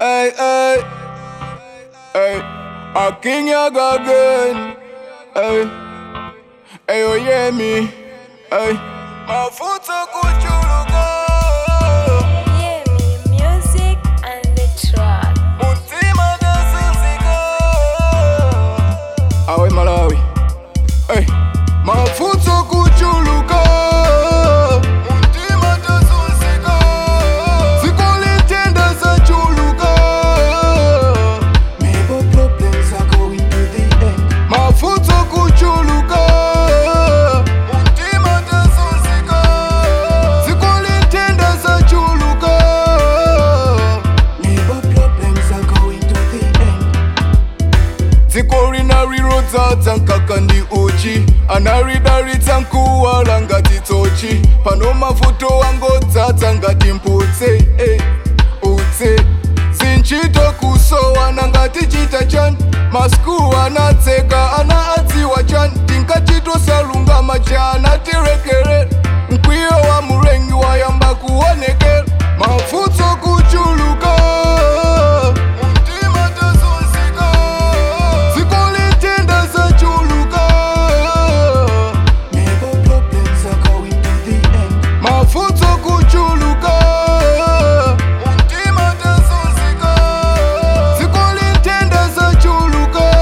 Hey, hey, hey, a king yaga again. Hey, hey, oh yeah me. Hey, mafuta kuchuluka. Yeah, me music and the track. Mutima dasizika. Awe Malawi. Hey, mafuta kuchuluka. Mutima dasizika. Sikulitenda zachuluka. Maybe problems are going to the end. Mafuta kuchuluka. Mutima dasizika. Sikulitenda zachuluka. Maybe problems are going to the end. dzikorina riro dzadzankaka ndi uchi anaridaritsa nkuwala ngati tsochi pano mafuto angodzadza ngati mputse eh, utse zinchito kusowana ngati chita chani masku anatseka ana adziwa chani tinkachitosalungama chana tirekere mkwiyo wa murengi wayamba kuonekera mafutso kuchuluka mtima tazunzika zikulitenda zachuluka Maybe problems are going to the end. mafutso kuchuluka mtima tazunzika zikulitenda zachuluka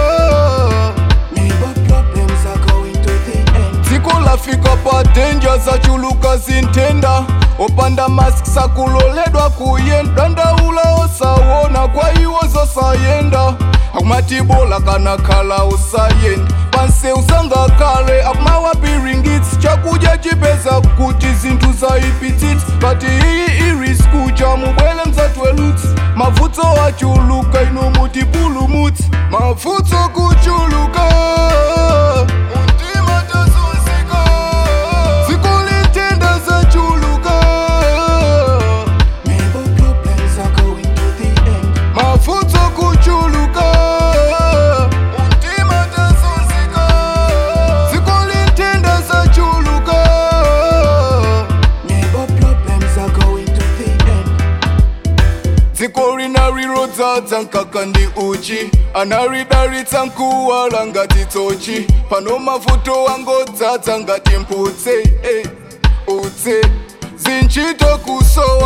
Maybe problems are going to the end. dziko lafika pa denja zachuluka zintenda opanda mask sakuloledwa kuyenda ndaula osawona kwa iwo zosayenda akumatibola kana khala usayenda panse usangakale akumawapiringitsi chakudya chipeza kuti zinthu zaipitsitsi pati iyi irisku chamubwele mzatwelutsi mavutso achuluka ino mutipulumutsi mavutso kuchuluka mtima tazunzika zikulitenda zachuluka Maybe problems are going to the end. mavutso kuchuluka mtima tazunzika zikulitenda zachuluka Maybe problems are going to the end. dziko rina riro dzadza nkaka ndi uchi anaridaritsa nkuwala ngati tsochi pano mafuto angodzadza ngati mputse eh, utse zinchito kusowa